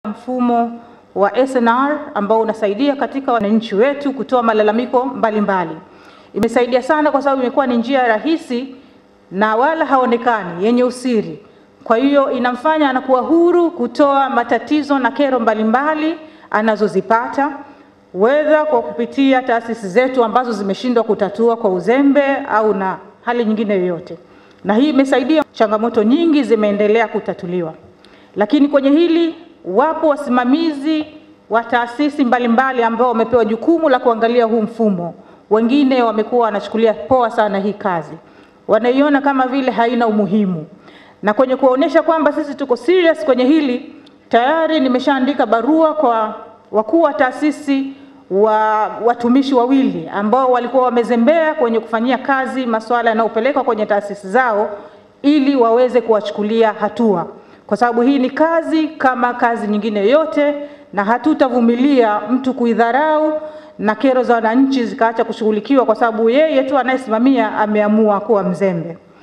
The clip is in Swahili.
mfumo wa SNR ambao unasaidia katika wananchi wetu kutoa malalamiko mbalimbali mbali. Imesaidia sana kwa sababu imekuwa ni njia rahisi na wala haonekani yenye usiri. Kwa hiyo inamfanya anakuwa huru kutoa matatizo na kero mbalimbali mbali anazozipata wedha kwa kupitia taasisi zetu ambazo zimeshindwa kutatua kwa uzembe au na hali nyingine yoyote, na hii imesaidia. Changamoto nyingi zimeendelea kutatuliwa, lakini kwenye hili wapo wasimamizi wa taasisi mbalimbali ambao wamepewa jukumu la kuangalia huu mfumo. Wengine wamekuwa wanachukulia poa sana hii kazi, wanaiona kama vile haina umuhimu, na kwenye kuonyesha kwamba sisi tuko serious kwenye hili, tayari nimeshaandika barua kwa wakuu wa taasisi wa watumishi wawili ambao walikuwa wamezembea kwenye kufanyia kazi masuala yanayopelekwa kwenye taasisi zao ili waweze kuwachukulia hatua, kwa sababu hii ni kazi kama kazi nyingine yoyote, na hatutavumilia mtu kuidharau na kero za wananchi zikaacha kushughulikiwa kwa sababu yeye tu anayesimamia ameamua kuwa mzembe.